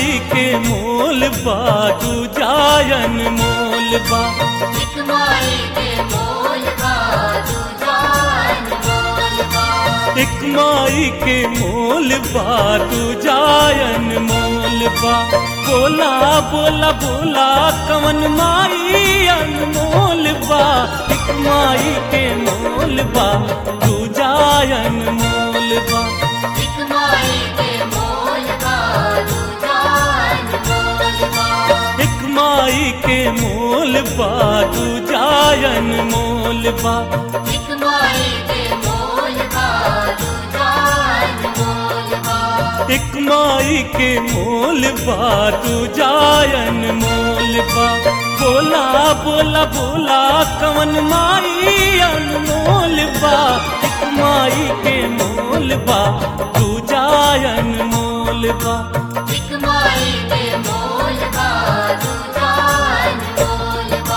माई के मोल बा तू जायन मोल बा एक माई के मोल बा दूजान मोल बा एक माई के मोल बा तू जायन मोल बा बोला बोला बोला कवन माई अनमोल बा एक माई के मोल बा तू जायन मोल बा एक माई के मोल बा दूजान मोल बा एक माई के मोल बा तू जायन मोल बा एक माई के मोल बा दूजान मोल बा एक माई के मोल बा तू जायन मोल बा बोला बोला बोला कवन माई अनमोल बा एक माई के मोल बा तू जायन मोल बा एक माई के मोल बा दूजान मोल बा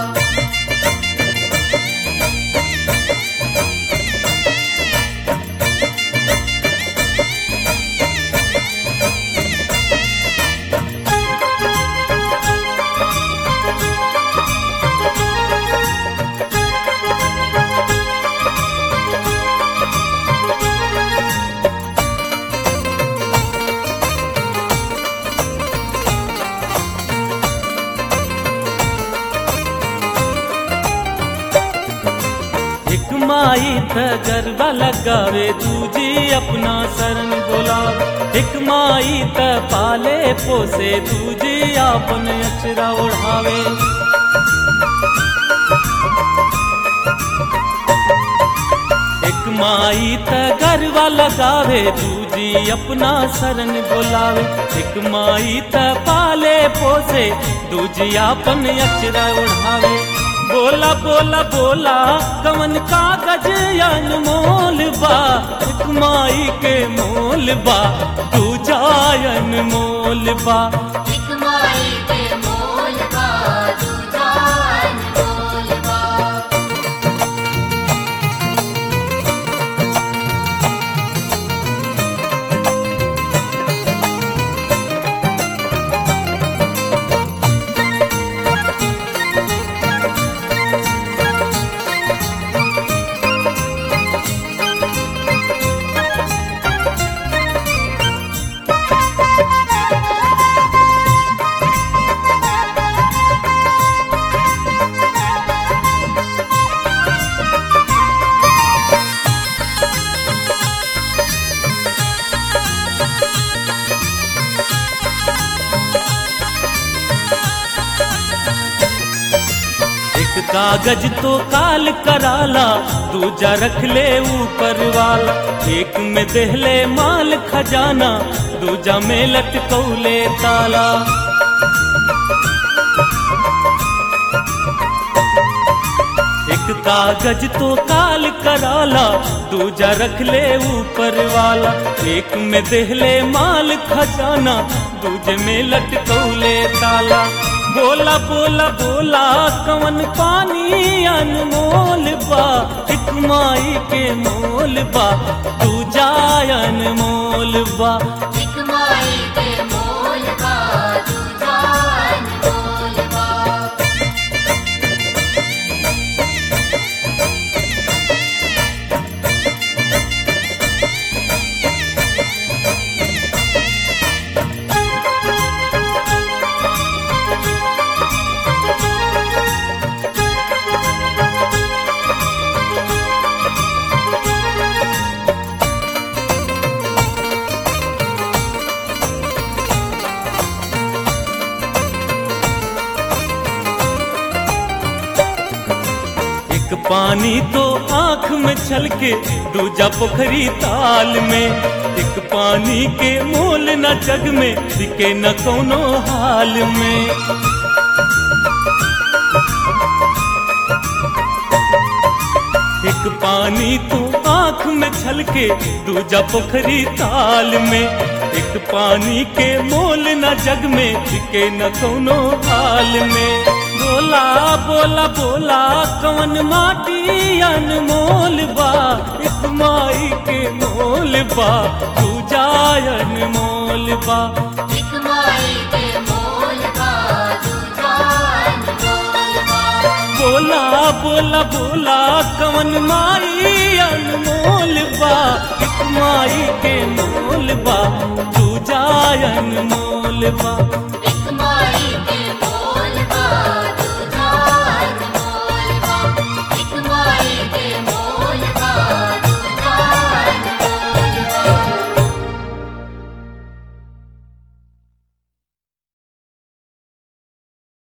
एक माई त गरबा लगावे दूजी अपना शरण बोला एक माई त पाले पोसे दूजी अपन अचरा ओढ़ावे एक माई त गरबा लगावे दूजी अपना शरण बोलावे एक माई त पाले पोसे दूजी अपन अचरा ओढ़ावे बोला बोला बोला कवन कागज अनमोल बा एक माई के मोल बा तू जायन मोल बा एक माई के मोल बा दूजान मोल बा एक कागज तो काल कराला दूजा रख ले ऊपर वाला एक में देहले माल खजाना दूजा में लटकौले ताला एक कागज तो काल कराला दूजा रख ले ऊपर वाला एक में देहले माल खजाना दूजे में लटकौले ताला बोला बोला बोला कवन पानी अनमोल बा एक माई के मोल बा तू जायन मोल बा एक माई के मोल बा दूजान मोल बा एक पानी तो आंख में छलके दूजा पोखरी ताल में एक पानी के मोल न जग में दिखे न कोनो हाल में एक पानी तो आंख में छलके दूजा पोखरी ताल में एक पानी के मोल न जग में दिखे न कोनो हाल में बोला बोला बोला कवन माटी अनमोल बा एक माई के मोल बा तू जायन मोल बा एक माई बोला बोला कवन माई अनमोल बा एक माई के मोल बा दूजा अनमोल बा